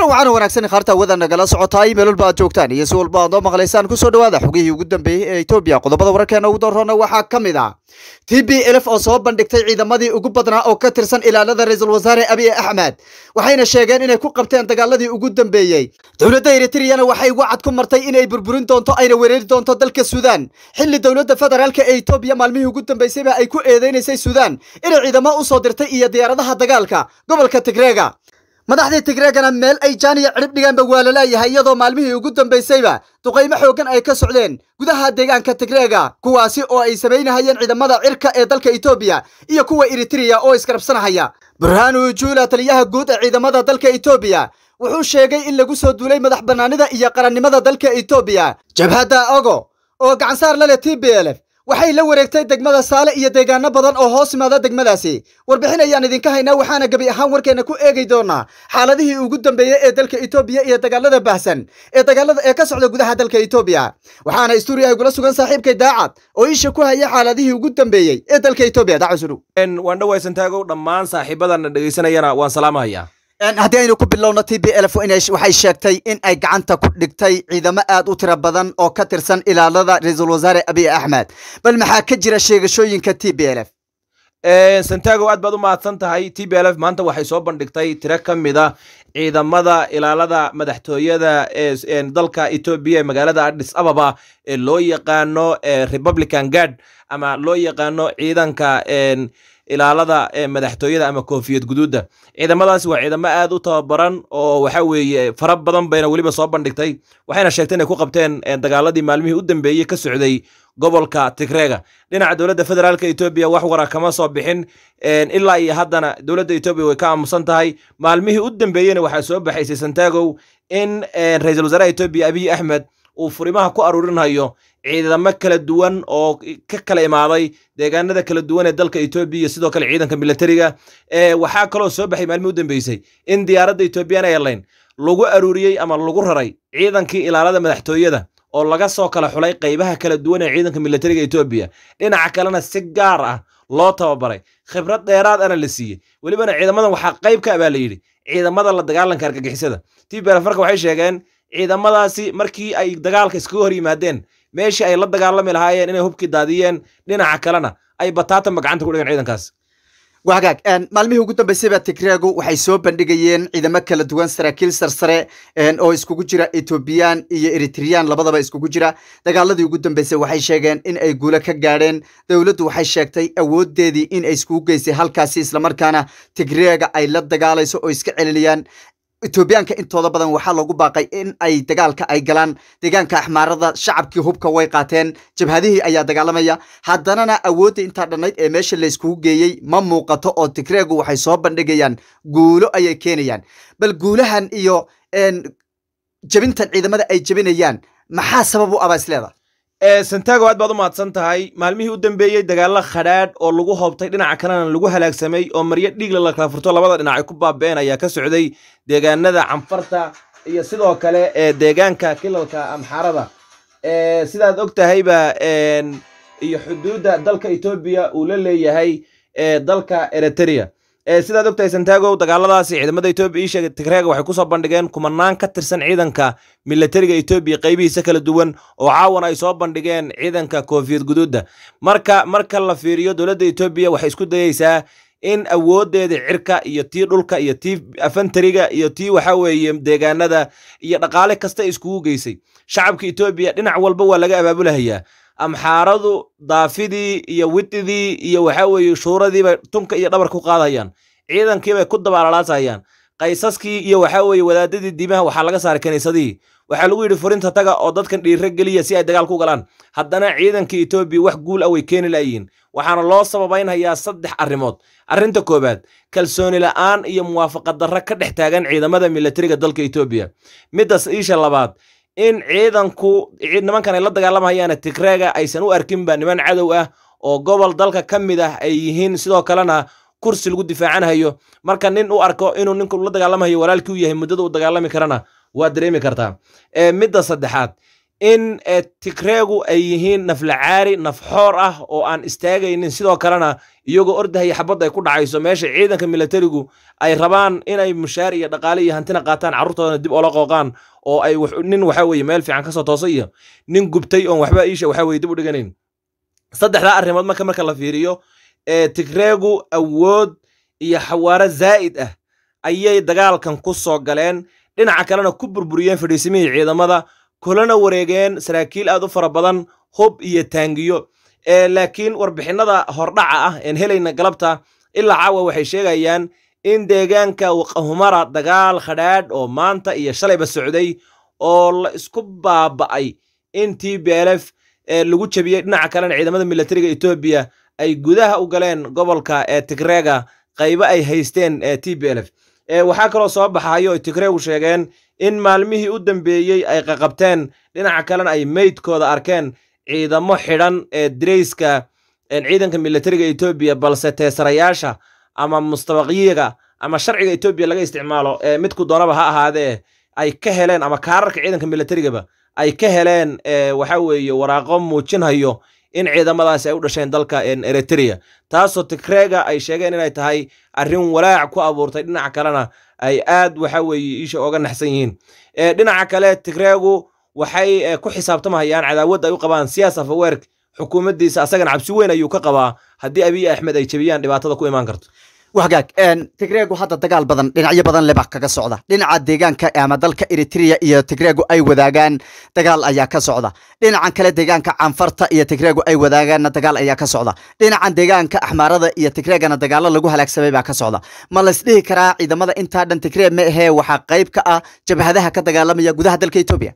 kulan waxaana wanaagsan khaarta wada nagala socotaay meel walba aad joogtaan iyo si walba aad noo maqlaysaan kusoo dhawaada xogihii ugu dambeeyey ee etoobiya qodobada wararkeena ugu daroona waxaa ka mid ah t b lf oo soo bandhigtay ciidamadii ugu badnaa oo ka tirsan ilaalada ra-iisul wasaare abiy axmed waxayna sheegeen inay ku qabteen dagaaladii ugu dambeeyey dowladda eritriyana waxay wacad ku martay inay burburin doonto ayna weerari doonto dalka suudaan xilli dowladda federaalk ee etoobiya maalmihii ugu dambeysayba ay ku eedeynaysay suudaan inay ciidamo u soo dirtay iyo diyaaradaha dagaalka gobolka tigreega madaxdii tigreegana meel ay jaaniya cidhib dhigaanba waa la laayahay iyadoo maalmihii ugu dambaysayba duqaymo xooggan ay ka socdeen gudaha deegaanka tigreega kuwaasi oo ay samaynahayeen ciidamada cirka ee dalka etoobiya iyo kuwa eritriya oo iskarabsanahaya burhaanu juula taliyaha guud ee ciidamada dalka etoobiya wuxuu sheegay in lagu soo duulay madax bannaanida iyo qarannimada dalka etoobiya jabhadda ogo oo gacansaar la leh t b l f waxay la wareegtay degmada saale iyo deegaano badan oo hoos imaada degmadaasi warbixin ayaan idinka haynaa waxaana gebi ahaan warkeena ku eegi doonaa xaaladihii ugu dambeeyey ee dalka etoobiya iyo dagaalada baahsan ee dagaalada ee ka socda gudaha dalka etoobiya waxaana stuuria igula sugan saaxiibkay daacad oo isha ku haya xaaladihii ugu dambeeyey ee dalka etoobiya daacad sunu waan dhawaysan taagow dhammaan saaxiibadana dhegaysanayana waan salaamahayaa haddii aynu ku bilowno t b lf waxay sheegtay in ay gacanta ku dhigtay ciidamo aad u tiro badan oo ka tirsan ilaalada ra-iisul wasaare abiy axmed bal maxaa ka jira sheegashooyinka t b l f santago aad baad u mahadsan tahay t b l f maanta waxay soo bandhigtay tiro ka mid a ciidamada ilaalada madaxtooyada ee dalka etoobiya ee magaalada adis ababa ee loo yaqaano republican guard ama loo yaqaano ciidanka ilaalada madaxtooyada ama koofiyad guduudda ciidamadaasi waa ciidamo aad u tababaran oo waxa weeye fara badan bayna weliba soo bandhigtay waxayna sheegtay inay ku qabteen dagaaladii maalmihii u dambeeyey ka socday gobolka tigreega dhinaca dowladda federaalka etoobiya wax wara kama soo bixin ilaa iyo haddana dowladda etoobiya way ka aamusan tahay maalmihii u dambeeyeyna waxaa soo baxaysay santagow in ra-iisul wasaaraha etoobiya abiy axmed uu furimaha ku aruurinayo ciidamo kala duwan oo ka kala imaaday deegaanada kala duwan ee dalka etoobiya iyo sidoo kale ciidanka militariga waxaa kaloo soo baxay maalmihii u dambeysay in diyaaradda ethoobiyan airline lagu aruuriyey ama lagu raray ciidankii ilaalada madaxtooyada oo laga soo kala xulay qaybaha kala duwan ee ciidanka militariga etoobiya dhinaca kalena si gaar ah loo tababaray khibrad dheeraad ana la siiyey welibana ciidamadan waxaa qayb ka baa la yidhi ciidamada la dagaalanka argagixisada tbf marka waxay sheegeen ciidamadaasi markii ay dagaalka iskaga hor yimaadeen meeshii ay la dagaalami lahaayeen inay hubkii daadiyeen dhinaca kalena ay bataatanba gacanta ku dhigan ciidankaas wagaag maalmihii ugu dambeysayba tigreegu waxay soo bandhigayeen ciidamo kala duwan saraakiil sarsare oo iskugu jira etoobiyaan iyo eritriyaan labadaba iskugu jira dagaaladii ugu dambeysay waxay sheegeen in ay guulo ka gaadheen dowladdu waxay sheegtay awoodeedii in ay iskugu geysay halkaasi islamarkaana tigreega ay la dagaalayso oo iska celinayaan etoobiyaanka intooda badan waxaa loogu baaqay in ay dagaalka ay galaan deegaanka axmaarada shacabkii hubka way qaateen jabhadihii ayaa dagaalamaya haddanana awoodda intaa dhannayd ee meesha layskugu geeyey ma muuqato oo tigreegu waxay soo bandhigayaan guulo ayay keenayaan bal guulahan iyo jabintan ciidamada ay jabinayaan maxaa sabab u abaa isleeda santago aad baad u mahadsan tahay maalmihii u dambeeyey dagaalo khadhaadh oo lagu hoobtay dhinaca kalena lagu halaagsamay oo maryo dhiigla la kala furto labada dhinac ay ku baaba'een ayaa ka socday deegaanada canfarta iyo sidoo kale deegaanka kilalka amxarada sidaad og tahayba iyo xuduudda dalka etoobiya uu la leeyahay dalka eritrea sidaad ogtahay santagow dagaaladaasi ciidamada etoobiya ii sheegay tigreega waxay kusoo bandhigeen kumanaan ka tirsan ciidanka militariga etoobiya qaybihiisa kala duwan oo caawana ay soo bandhigeen ciidanka koofiyad guduudda marka marka la fiiriyo dowladda etoobiya waxay isku dayeysaa in awoodeeda cirka iyo tii dhulka iyo tii afantariga iyo tii waxa weeye deegaanada iyo dhaqaale kasta iskugu geysay shacabka etoobiya dhinac walba waa laga abaabulahayaa amxaaradu daafidii iyo wididii iyo waxa weeye shuuradiibay tunka iyo dhabar ku qaadayaan ciidankiibay ku dabaalalaasayaan qaysaskii iyo waxa weeye wadaadadii diimaha waxaa laga saaray kiniisadihii waxaa lagu yidhi furinta taga oo dadkan dhiiro geliya si ay dagaal ku galaan haddana ciidankii etoobiya wax guul ah way keeni la'yiin waxaana loo sababaynhayaa saddex arrimood arrinta koowaad kalsooni la'aan iyo muwaafaqad darro ka dhex taagan ciidamada militariga dalka etoobiya middas iisha labaad in ciidanku nimankan ay la dagaalamahayaana tigreega aysan u arkinba niman cadow ah oo gobol dalka ka mid ah ay yihiin sidoo kalena kursi lagu difaacanhayo marka nin u arko inuu ninku la dagaalamahayo walaalkii u yahay muddada u dagaalami karana waa dareemi kartaa midda saddexaad in tigreegu ay yihiin naflacaari nafxoor ah oo aan istaagaynin sidoo kalena iyagoo ordahaya xabadda ay ku dhacayso meesha ciidanka milatarigu ay rabaan inay mushaar iyo dhaqaale iyo hantina qaataan carruurtoodana dib oola qooqaan oo ay nin waxa weye meel fiican kasoo toosay iyo nin gubtay oon waxba iisha waxa weye dib u dhiganayn saddexdaa arrimood marka marka la fiiriyo tigreegu awood iyo xawaaro zaa'id ah ayay dagaalkan ku soo galeen dhinaca kalena ku burburiyeen fadhiisimihii ciidamada kulana wareegeen saraakiil aad u fara badan hub iyo taangiyo laakiin warbixinnada hordhaca ah een helayna galabta ilaa caawa waxay sheegayaan in deegaanka waqahumara dagaal khadhaadh oo maanta iyo shalayba socday oo la isku baaba'ay in t b l f lagu jebiyey dhinaca kalena ciidamada milatariga etoobiya ay gudaha u galeen gobolka ee tigreega qaybo ay haysteen t b l f waxaa kaloo soo baxayo ay tigreegu sheegeen in maalmihii u dambeeyey ay qaqabteen dhinaca kalena ay meydkooda arkeen ciidamo xidhan ee dirayska ciidanka milatariga etoobiya balse teesarayaasha ama mustabaqiyiga ama sharciga etoobiya laga isticmaalo midku doonaba ha ahaadee ay ka heleen ama kaararka ciidanka milatarigaba ay ka heleen waxa weeye waraaqo muujinhayo in ciidamadaasi ay u dhasheen dalka eritrea taasoo tigreega ay sheegeen inay tahay arrin walaac ku abuurtay dhinaca kalena ay aad waxa weeye iisha oga naxsan yihiin dhinaca kale tigreegu waxay ku xisaabtamahayaan cadaawad ay u qabaan siyaas afaweerk xukuumaddiisa asagana cabsi weyn ayuu ka qabaa haddii abiy axmed ay jebiyaan dhibaatada ku imaan karto wagaag tigreegu hadda dagaal badan dhinacyo badan leba kaga socda dhinaca deegaanka ama dalka eritrea iyo tigreegu ay wadaagaan dagaal ayaa ka socda dhinacan kale deegaanka canfarta iyo tigreegu ay wadaagaanna dagaal ayaa ka socda dhinacan deegaanka axmaarada iyo tigreegana dagaalo lagu halaagsamay baa ka socda ma laysdhihi karaa ciidamada intaa dhan tigree ma ahee waxaa qayb ka ah jabhadaha ka dagaalamaya gudaha dalka etoobiya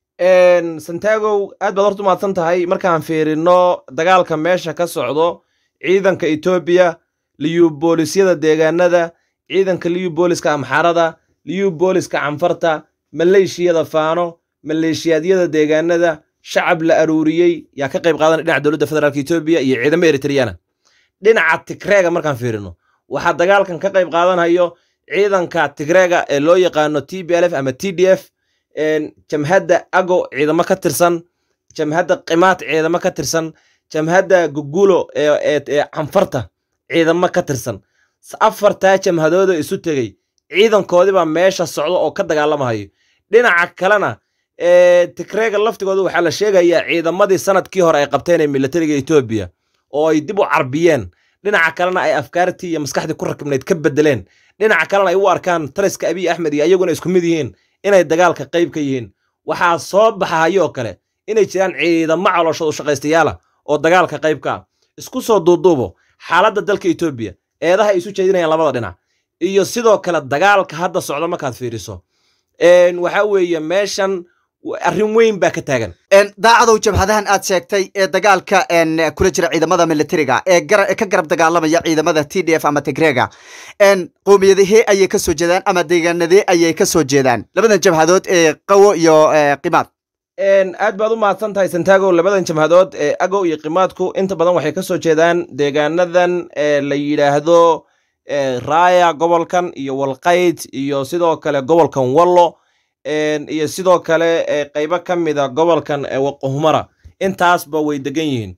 santagow aad baad horta umahadsan tahay markaan fiirino dagaalka meesha ka socdo ciidanka etoobiya liyuboolisyada deegaanada ciidanka liyubooliska amxarada liyubooliska canfarta maleeshiyada faano maleeshiyaadyada deegaanada shacab la aruuriyey yaa ka qayb qaadanaya dhinaca dowladda federaalk etoobiya iyo ciidamo eritreyana dhinaca tigreega markaan fiirino waxaa dagaalkan ka qayb qaadanayo ciidanka tigreega ee loo yaqaano t b l f ama t d f jamhadda ago ciidamo ka tirsan jamhadda qimaat ciidamo ka tirsan jamhadda gugulo ee canfarta ciidamo ka tirsan afartaa jamhadooda isu tegey ciidankoodibaa meesha socda oo ka dagaalamahayo dhinaca kalena tigreega laftigooda waxaa la sheegayaa ciidamadii sanadkii hore ay qabteen ee milatariga etoobiya oo ay dib u carbiyeen dhinaca kalena ay afkaartii iyo maskaxdii ku rakibnayd ka bedeleen dhinaca kalena ay u arkaan taliska abiy axmed iyo ayaguna isku mid yihiin inay dagaalka qayb ka yihiin waxaa soo baxahayoo kale inay jiraan ciidamo calooshoodu shaqaystayaala oo dagaalka qayb ka ah isku soo duuduubo xaaladda dalka etoobiya eedaha ay isu jeedinayaan labada dhinac iyo sidoo kale dagaalka hadda socda markaad fiiriso waxaa weeye meeshan arrin weyn baa ka taagan daacadow jabhadahan aad sheegtay ee dagaalka kula jira ciidamada militariga ee ka garab dagaalamaya ciidamada t d f ama tigreega qowmiyadahee ayay ka soo jeedaan ama deegaanadee ayay ka soo jeedaan labadan jabhadood ee qawo iyo qimaad aad baad u mahadsan tahay santago labadan jamhadood ee agow iyo qimaadku inta badan waxay ka soo jeedaan deegaanadan la yidhaahdo raaya gobolkan iyo walqayd iyo sidoo kale gobolkan wallo iyo sidoo kale qaybo ka mida gobolkan waqohumara intaasba way degan yihiin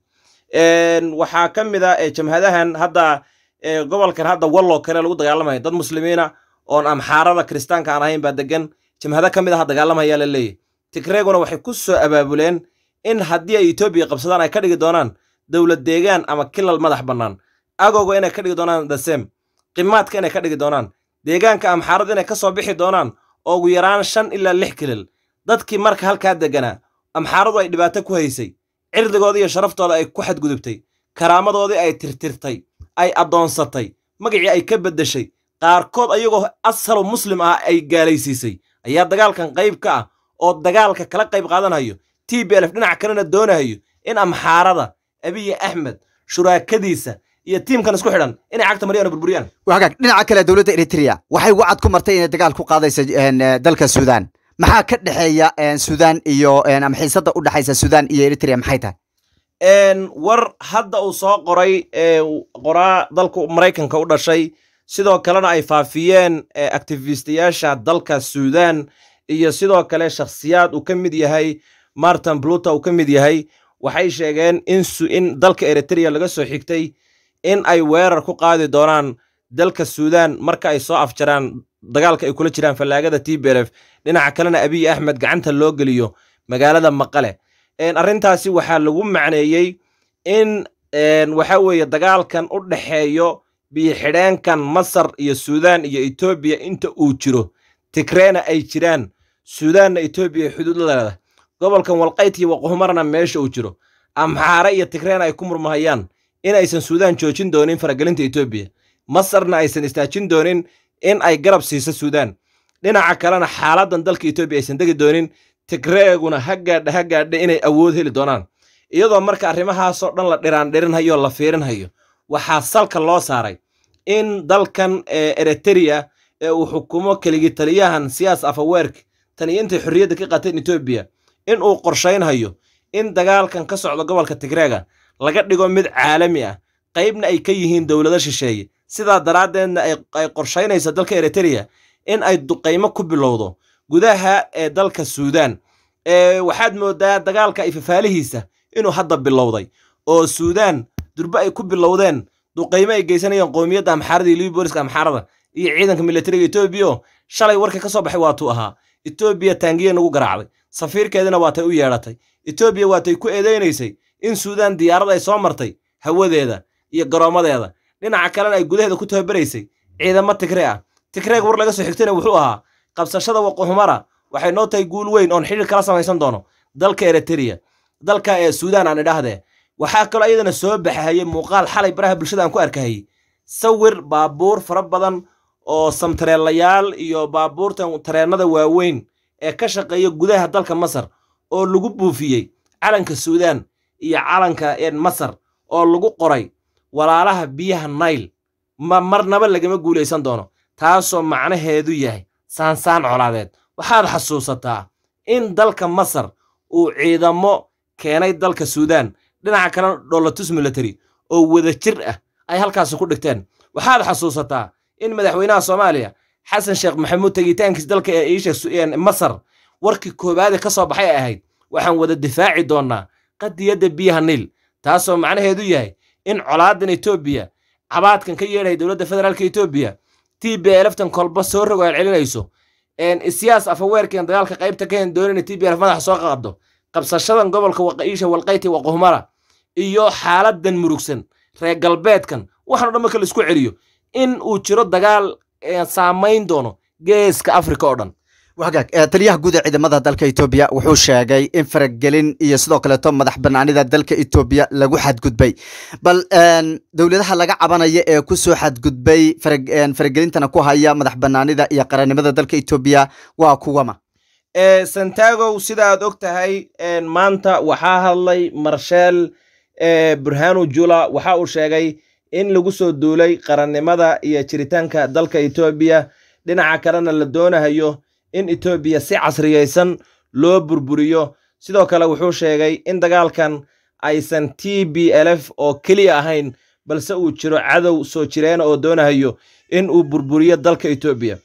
waxaa ka mid a jamhadahan hadda gobolkan hadda wallo kale lagu dagaalamaya dad muslimiina oon amxaarada kiristaanka aan ahayn baa degan jamhado ka mid aha dagaalamaya la leeyahy tigreeguna waxay ku soo abaabuleen in haddii ay etoobiya qabsadaan ay ka dhigi doonaan dowlad deegaan ama kilal madax bannaan agowga inay ka dhigi doonaan dasem qimaadka inay ka dhigi doonaan deegaanka amxaarada inay ka soo bixi doonaan ugu yaraan shan ilaa lix kilil dadkii marka halkaa deganaa amxaaradu ay dhibaato ku haysay cirdigoodii iyo sharaftooda ay ku xadgudubtay karaamadoodii ay tirtirtay ay addoonsatay magacii ay ka beddeshay qaarkood ayagoo asalo muslim ah ay gaalaysiisay ayaa dagaalkan qayb ka ah oo dagaalka kala qayb qaadanayo t b lf dhinac kalena doonayo in amxaarada abiy axmed shuraakadiisa iyo tiimkan isku xidhan inay cagta mariyaan oo burburiyaan wagaag dhinaca kale dowladda eritrea waxay wacad ku martay inay dagaal ku qaadaysa dalka sudan maxaa ka dhexeeya sudan iyo ama xiisada u dhexaysa sudan iyo eritrea maxay tahay war hadda uu soo qoray qoraa dalka maraykanka u dhashay sidoo kalena ay faafiyeen activistayaasha dalka sudan iyo sidoo kale shakhsiyaad uu ka mid yahay martin pluta uu ka mid yahay waxay sheegeen in in dalka eritrea laga soo xigtay in ay weerar ku qaadi doonaan dalka suudaan marka ay soo afjaraan dagaalka ay kula jiraan fallaagada t b lf dhinaca kalena abiy axmed gacanta loo geliyo magaalada maqale arrintaasi waxaa lagu macneeyey in waxa weeye dagaalkan u dhexeeyo biyo-xidheenkan masar iyo suudaan iyo etoobiya inta uu jiro tigreena ay jiraan suudaanna etoobiya xuduud la leedahay gobolkan walqayt iyo waqoohumarna meesha uu jiro amxaare iyo tigreena ay ku murmahayaan in aysan suudaan joojin doonin faragelinta etoobiya masarna aysan istaajin doonin in ay garab siiso suudaan dhinaca kalena xaaladdan dalka etoobiya aysan degi doonin tigreeguna ha gaadha ha gaadha inay awood heli doonaan iyadoo marka arrimahaasoo dhan la dhiraandhirinhayo la fiirinhayo waxaa salka loo saaray in dalkan eritrea ee uu xukumo keligi taliyahan siyaas afaweerk tan iyo intay xorriyadda ka qateen etoobiya in uu qorshaynhayo in dagaalkan ka socda gobolka tigreega laga dhigo mid caalami ah qaybna ay ka yihiin dowlado shisheeye sidaa daraaddeedna ay qorshaynaysa dalka eritrea in ay duqaymo ku bilowdo gudaha ee dalka suudaan waxaad moodaa dagaalka ay fafaalihiisa inuu hadda bilowday oo suudaan durbe ay ku bilowdeen duqaymo ay geysanayeen qoomiyadda amxaarada iyo libooliska amxaarada iyo ciidanka militariga etoobiya shalay warka ka soo baxay waatuu ahaa etoobiya taangiya nagu garaacday safiirkeedina waatay u yeedhatay etoobiya waatay ku eedeynaysay in suudaan diyaarad ay soo martay hawadeeda iyo garoommadeeda dhinaca kalena ay gudaheeda ku tababaraysay ciidamo tigre ah tigreeg war laga soo xigtayna wuxuu ahaa qabsashada waqoohumara waxay noo tahay guul weyn oon xidhiir kala samaysan doono dalka eritrea dalka ee suudaan aan idhaahdee waxaa kaloo iyadana soo baxahayey muuqaal xalay baraha bulshada aan ku arkahayey sawir baabuur fara badan oo samtareelayaal iyo baabuurtan tareennada waaweyn ee ka shaqeeya gudaha dalka masar oo lagu buufiyey calanka suudaan iyo calanka masar oo lagu qoray walaalaha biyaha nail ma marnaba lagama guulaysan doono taasoo macnaheedu yahay saansaan colaadeed waxaad xasuusataa in dalka masar uu ciidamo keenay dalka suudaan dhinaca kalena dholatus military oo wada jir ah ay halkaasi ku dhigteen waxaad xasuusataa in madaxweynaha soomaaliya xasan sheekh maxamuud tegitaankiis dalka ee iisha masar warkii koowaade ka soo baxay ay ahayd waxaan wada difaaci doonnaa qadiyadda biyaha niil taasoo macnaheedu yahay in colaadan etoobiya cabaadkan ka yeedhay dowladda federaalka etoobiya t b elftan kolba soo rogo celcelinayso siyaas afaweerkeen dagaalka qaybta ka hen doonina t b elf madaxa soo qaqabdo qabsashadan gobolka waqa'iisha walqayti waqohumara iyo xaaladan murugsan reer galbeedkan waxaan o dhan marka laisku celiyo in uu jiro dagaal saamayn doono geeska afrika oo dhan wagaag taliyaha guud ee ciidamada dalka etoobiya wuxuu sheegay in faragelin iyo sidoo kaleeto madax banaanida dalka etoobiya lagu xadgudbay bal dowladaha laga cabanaya ee kusoo xadgudbay faragelintana ku haya madax banaanida iyo qarannimada dalka etoobiya waa kuwama santagow sida aad og tahay maanta waxaa hadlay marsheel burhanu jula waxa uu sheegay in lagu soo duulay qarannimada iyo jiritaanka dalka etoobiya dhinaca kalena la doonahayo in etoobiya si casriyaysan loo burburiyo sidoo kale wuxuu sheegay in dagaalkan aysan t b lf oo keliya ahayn balse uu jiro cadow soo jireena oo doonahayo in uu burburiyo dalka etoobiya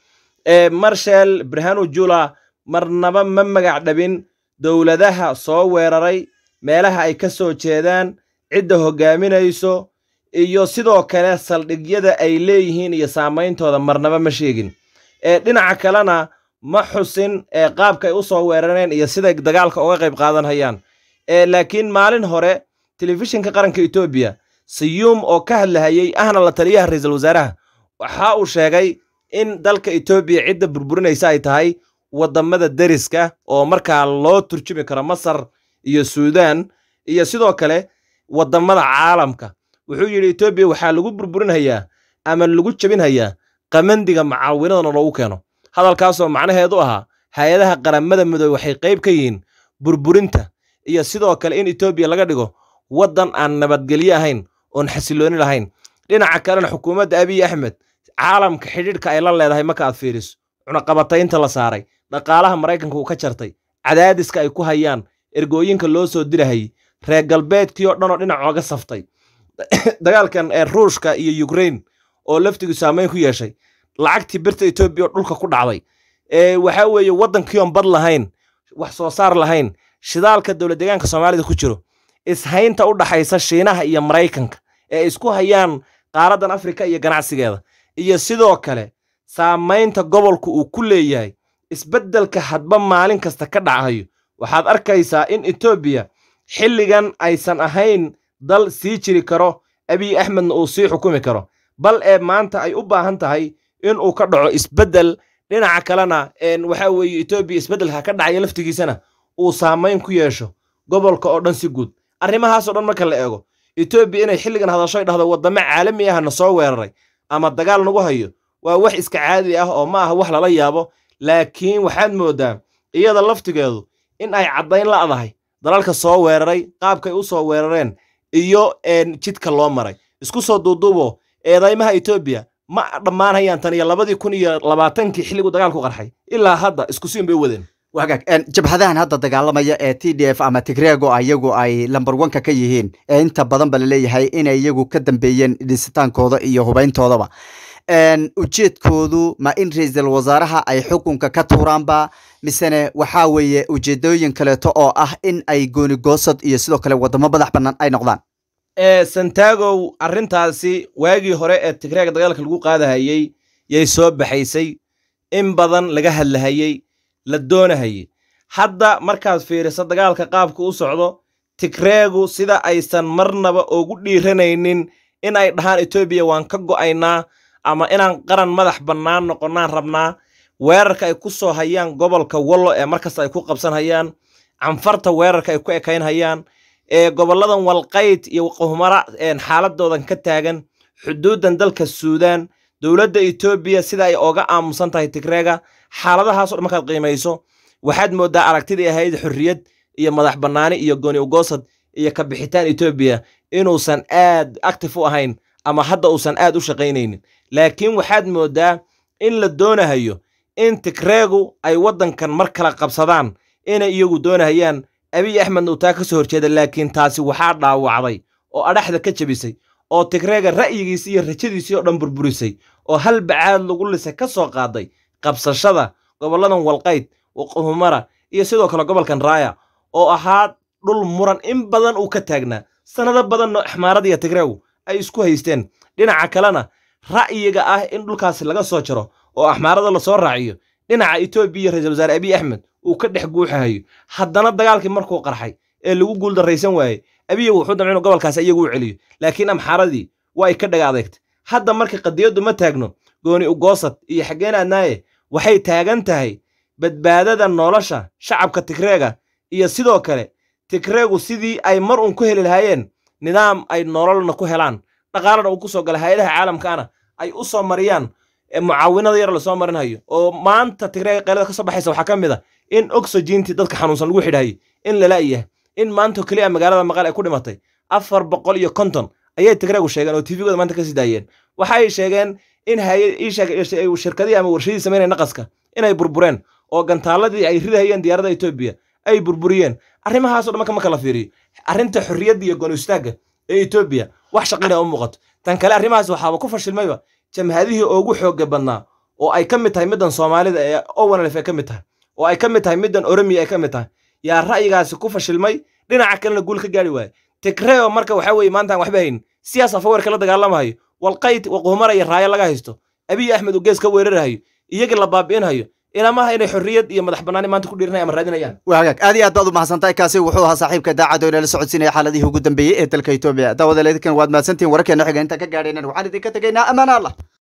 marshal burhanu jula marnaba ma magac dhabin dowladaha soo weeraray meelaha ay ka soo jeedaan cidda hoggaaminayso iyo sidoo kale saldhigyada ay leeyihiin iyo saameyntooda marnaba ma sheegin dhinaca kalena ma xusin qaabka ay u soo weerareen iyo siday dagaalka uga qayb qaadanhayaan laakiin maalin hore telefishinka qaranka etoobiya sayuum oo ka hadlahayey ahna la taliyaha ra-iisul wasaaraha waxa uu sheegay in dalka etoobiya cidda burburinaysa ay tahay waddamada deriska oo markaa loo turjumi karo masar iyo suudaan iyo sidoo kale waddamada caalamka wuxuu yidhi etoobiya waxaa lagu burburinhayaa ama lagu jebinhayaa qamandiga macaawinadana loogu keeno hadalkaasoo macnaheedu ahaa hay-adaha qaramada midoobe waxay qayb ka yihiin burburinta iyo sidoo kale in etoobiya laga dhigo waddan aan nabadgelyo ahayn oon xasilooni lahayn dhinaca kalena xukuumadda abiy axmed caalamka xidhiidhka ay la leedahay marka aad fiiriso cunaqabataynta la saaray dhaqaalaha maraykanka uu ka jartay cadaadiska ay ku hayaan ergooyinka loo soo dirahayy reer galbeedkii oo dhan oo dhinac ooga saftay dagaalkan ee ruushka iyo yukrain oo laftigu saamayn ku yeeshay lacagtii birta etoobiya oo dhulka ku dhacday waxa weeye waddankii oon bad lahayn wax soo saar lahayn shidaalka dowlad deegaanka soomaalida ku jiro ishaynta u dhaxaysa shiinaha iyo maraykanka ee isku hayaan qaaraddan afrika iyo ganacsigeeda iyo sidoo kale saamaynta gobolku uu ku leeyahay isbeddelka hadba maalin kasta ka dhacayo waxaad arkaysaa in etoobiya xilligan aysan ahayn dal sii jiri karo abiy axmedna uu sii xukumi karo bal ee maanta ay u baahan tahay in uu ka dhaco isbeddel dhinaca kalena waxa weeye etoobiya isbeddelka ka dhacaya laftigiisana uu saamayn ku yeesho gobolka oo dhan si guud arrimahaasoo dhan marka la eego etoobiya inay xilligan hadashoy dhahdo waddamo caalami ahna soo weeraray ama dagaal nagu hayo waa wax iska caadi ah oo ma aha wax lala yaabo laakiin waxaad mooddaa iyada laftigeedu in ay caddayn la'dahay dalalka soo weeraray qaabkay u soo weerareen iyo jidka loo maray isku soo duuduubo eedaymaha etoobiya ma dhammaanayaan tan iyo labadii kun iyo labaatankii xilligu dagaalku qarxay ilaa hadda isku siin bay u wadeen wagaag jabhadahan hadda dagaalamaya ee t d f ama tigrego ayagu ay lamber wanka ka yihiin ee inta badan ba laleeyahay inay iyagu ka dambeeyeen dhisitaankooda iyo hubayntoodaba ujeedkoodu ma in ra-iisul wasaaraha ay xukunka ka tuuraanba misene waxaa weeye ujeedooyin kaleeto oo ah in ay goonigoosad iyo sidoo kale wadamo madax bannaan ay noqdaan santagow arrintaasi waagii hore ee tigreega dagaalka lagu qaadahayey yay soo baxaysay in badan laga hadlahayey la doonahayey hadda markaad fiiriso dagaalka qaabka u socdo tigreegu sida aysan marnaba ugu dhiiranaynin in ay dhahaan etoobiya waan ka go'aynaa ama inaan qaran madax bannaan noqonnaan rabnaa weerarka ay ku soo hayaan gobolka wallo ee markasta ay ku qabsanhayaan canfarta weerarka ay ku ekaynhayaan ee gobolladan walqayd iyo qohmara xaaladoodan ka taagan xuduuddan dalka suudaan dowladda etoobiya sida ay oga aamusan tahay tigreega xaaladahaaso dhan markaad qiimayso waxaad mooddaa aragtidii ahayd xorriyad iyo madax bannaani iyo gooni ugoosad iyo ka bixitaan etoobiya inuusan aad actif u ahayn ama hadda uusan aad u shaqaynaynin laakiin waxaad mooddaa in la doonahayo in tigreegu ay waddankan mar kala qabsadaan inay iyagu doonahayaan abiy axmedna uu taa ka soo horjeeda laakiin taasi waxaa dhaawacday oo adhaxda ka jebisay oo tigreega ra'yigiisii iyo rajadiisii oo dhan burburisay oo hal bacaad lagu lisay ka soo qaaday qabsashada gobolladan walqayd waqohumara iyo sidoo kale gobolkan raaya oo ahaa dhul muran in badan uu ka taagnaa sannado badanno axmaarada iyo tigreegu ay isku haysteen dhinaca kalena ra'yiga ah in dhulkaasi laga soo jaro oo axmaarada lasoo raaciyo dhinaca etoobiya ra-isul wasaare abiy axmed uu ka dhex guuxahayo haddana dagaalkii markuu qarxay ee lagu guuldarraysan waayey abiya wuxuu damca inuu gobolkaas iyagu u celiyo laakiin amxaaradii waa ay ka dhaga adeegtay hadda marka qadiyaddu ma taagno gooni ugoosad iyo xaggeen aadnaaye waxay taagan tahay badbaadada nolosha shacabka tigreega iyo sidoo kale tigreegu sidii ay mar uun ku heli lahaayeen nidaam ay nololna ku helaan dhaqaalana uu ku soo gala hay-adaha caalamkaana ay u soo mariyaan mucaawinada yar lasoo marinhayo oo maanta tigreega qaylada ka soo baxaysa waxaa ka mid a in oxygentii dadka xanuunsan lagu xidhaayay in lala-yahay in maanta keliya magaalada maqal ay ku dhimatay afar boqol iyo konton ayay tigreegu sheegeen oo tvgooda maanta ka sii daayeen waxay sheegeen in shirkadihii ama warshadii samaynaya naqaska inay burbureen oo gantaaladii ay ridahayeen diyaaradda etoobiya ay burburiyeen arrimahaasoo dhan marka marka la fiiriyo arrinta xorriyadda iyo gooni istaagga ee etoobiya wax shaqina u muuqato tan kale arrimahaas waxaaba ku fashilmayba jamhadihii ugu xoogga badnaa oo ay ka mid tahay middan soomaalida ee owanlef ay ka mid tahay oo ay ka mid tahay middan oromiya ay ka mid tahay yaa ra'yigaasi ku fashilmay dhinaca kalena guul ka gaari waaye tigreo marka waxa weeye maanta aan waxba hayn siyaas afaweerka la dagaalamahayo walqayd waqohumara iyo raayo laga haysto abiy axmed uu gees ka weerarahayo iyagii la baabi'inhayo ilamaha inay xorriyad iyo madax bannaani maanta ku dhiiranaya ama raadinayaan waa hagaag aad iyo aad baad u mahadsantahay kaasi wuxuu ahaa saaxiibka daacad oo inala socodsiinaya xaaladihii ugu dambeeyey ee dalka etoobiya daawadaledkan waad mahadsantihin wararkeena xiga intaan ka gaadhaynan waxaan idinka tegaynaa ammaan allah